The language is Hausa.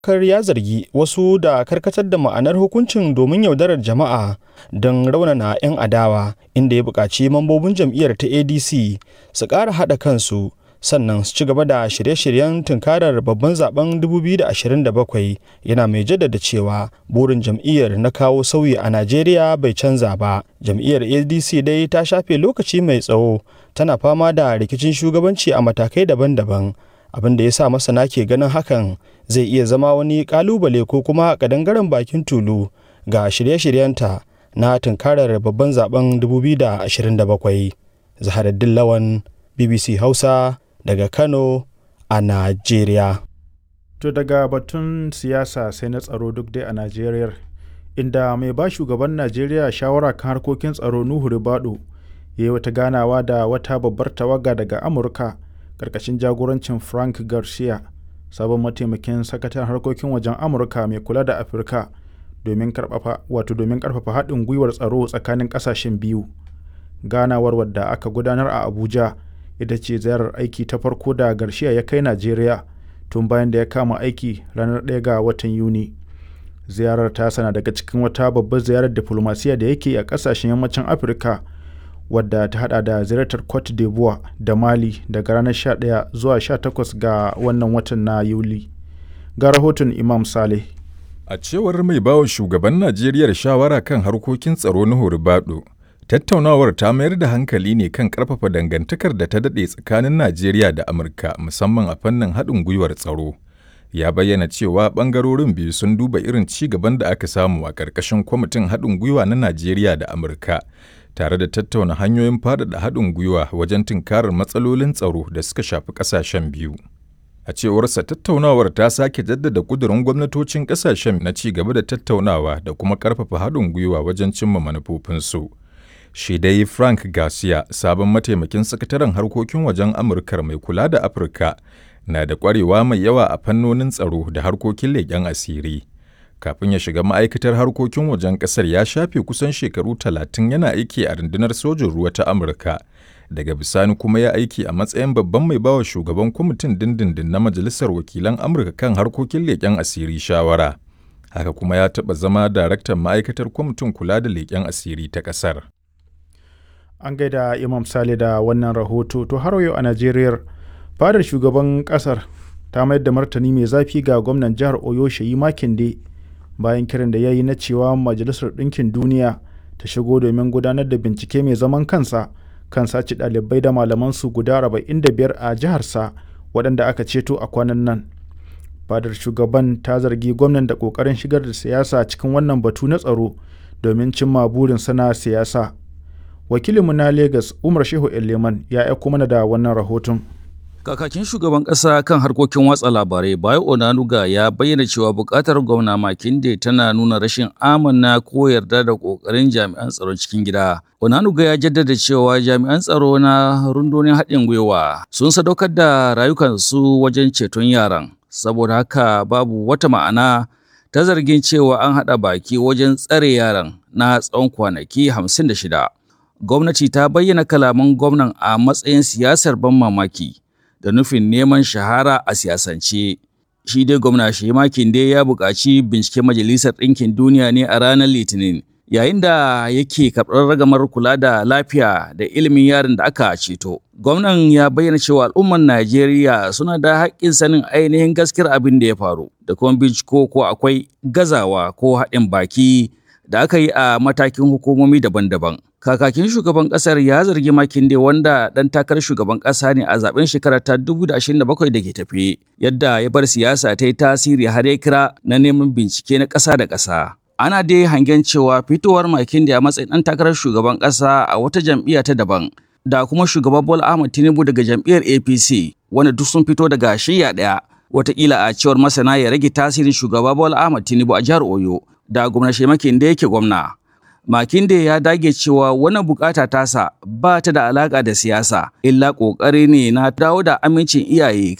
Kar ya zargi wasu da karkatar da ma'anar hukuncin domin yaudarar jama'a don raunana 'yan adawa inda ya buƙaci mambobin jam'iyyar ta ADC su ƙara haɗa kansu sannan su ci gaba da shirye-shiryen tunkarar babban zaben 2027 yana mai jaddada cewa burin jam'iyyar na kawo sauyi a Najeriya bai canza ba. Jam'iyyar ADC dai ta shafe lokaci mai tsawo tana fama da rikicin shugabanci a matakai daban-daban abin da ya sa masana ke ganin hakan zai iya zama wani kalubale ko kuma kadangaren bakin tulu ga shirye-shiryenta na tunkarar babban zaben 2027. Zaharaddin Lawan BBC Hausa daga Kano a Najeriya. To daga batun siyasa sai na tsaro duk dai a Najeriya inda mai ba shugaban Najeriya shawara kan harkokin tsaro Nuhu Ribado ya yi wata ganawa da wata babbar tawaga daga Amurka karkashin jagorancin Frank Garcia sabon mataimakin sakataren harkokin wajen Amurka mai kula da Afirka domin karfafa wato domin karfafa haɗin gwiwar tsaro tsakanin ƙasashen biyu. Ganawar wadda aka gudanar a Abuja ita ce ziyarar aiki ta farko da Garcia ya kai Najeriya tun bayan da ya kama aiki ranar 1 ga watan Yuni. Ziyarar ta sana daga cikin wata babbar ziyarar diflomasiya da yake a ƙasashen yammacin Afirka wadda ta hada da ziyartar Cote d'Ivoire da Mali daga ranar 11 zuwa 18 ga wannan watan na Yuli. Ga rahoton Imam Saleh. A cewar mai bawa shugaban Najeriya shawara kan harkokin tsaro na Horibado, tattaunawar ta mayar da hankali ne kan ƙarfafa dangantakar da ta daɗe tsakanin Najeriya da Amurka musamman a fannin haɗin gwiwar tsaro. Ya bayyana cewa ɓangarorin biyu sun duba irin ci gaban da aka samu a ƙarƙashin kwamitin haɗin gwiwa na Najeriya da Amurka, tare da tattauna hanyoyin faɗaɗa haɗin gwiwa wajen tunkarar matsalolin tsaro da suka shafi ƙasashen biyu. A cewarsa tattaunawar ta sake jaddada ƙudurin gwamnatocin ƙasashen na ci gaba da tattaunawa da kuma ƙarfafa haɗin gwiwa wajen cimma manufofinsu. Shi dai Frank Garcia, sabon mataimakin sakataren harkokin wajen Amurkar mai kula da Afirka, na da ƙwarewa mai yawa a fannonin tsaro da harkokin leƙen asiri. Kafin ya shiga ma'aikatar harkokin wajen ƙasar ya shafe kusan shekaru talatin yana aiki a rundunar sojin ruwa ta Amurka. Daga bisani kuma ya aiki a matsayin babban mai bawa shugaban kwamitin dindindin na Majalisar Wakilan Amurka kan harkokin leƙen asiri shawara. Haka kuma ya taɓa zama daraktan ma'aikatar kwamitin kula da leƙen asiri ta ƙasar. An gaida Imam Sale da wannan rahoto to har yau a Najeriya fadar shugaban kasar ta mayar da martani mai zafi ga gwamnan jihar Oyo Sheyi Makinde bayan kiran da ya yi na cewa Majalisar Ɗinkin Duniya ta shigo domin gudanar da bincike mai zaman kansa kan sace ɗalibai da malamansu guda 45 a jiharsa waɗanda aka ceto a kwanan nan. Fadar shugaban ta zargi gwamnan da ƙoƙarin shigar da siyasa cikin wannan batu na tsaro domin cimma burin sana siyasa. wakilinmu na Legas Umar Shehu Eleman ya aiko mana da wannan rahoton. Kakakin shugaban ƙasa kan harkokin watsa labarai Bayo Onanuga ya bayyana cewa buƙatar gwamna Makinde tana nuna rashin amana ko yarda da ƙoƙarin jami'an tsaron cikin gida. Onanuga ya jaddada cewa jami'an tsaro na rundunar haɗin gwiwa sun sadaukar da rayukansu wajen ceton yaran. Saboda haka babu wata ma'ana ta zargin cewa an haɗa baki wajen tsare yaran na tsawon kwanaki hamsin da shida. gwamnati ta bayyana kalaman gwamnan a matsayin siyasar ban mamaki da nufin neman shahara a siyasance. Shi dai gwamna Shemakin dai ya buƙaci binciken Majalisar Ɗinkin Duniya ne a ranar Litinin, yayin da yake karɓar ragamar kula da lafiya da ilimin yaron da aka ceto. Gwamnan ya bayyana cewa al'ummar Najeriya suna da haƙƙin sanin ainihin gaskiyar abin da ya faru, da kuma binciko ko akwai gazawa ko haɗin baki da aka yi a matakin hukumomi daban-daban. Kakakin shugaban kasar ya zargi Makinde wanda dan takarar shugaban kasa ne a zaben shekarar ta 2027 da ke tafe, yadda ya bar siyasa ta yi tasiri har ya kira na neman bincike na ƙasa da ƙasa. Ana dai hangen cewa fitowar Makinde a matsayin dan takarar shugaban ƙasa a wata jam'iyya ta daban, da kuma shugaban Bola Ahmed Tinubu daga jam'iyyar APC, wanda duk sun fito daga shiyya ɗaya. Wataƙila a cewar masana ya rage tasirin shugaba Bola Ahmed Tinubu a jihar Oyo, da gwamna Makinde yake gwamna. Makinde ya dage cewa wannan bukata tasa ba ta da alaka da siyasa, illa ƙoƙari ne na dawo da amincin iyaye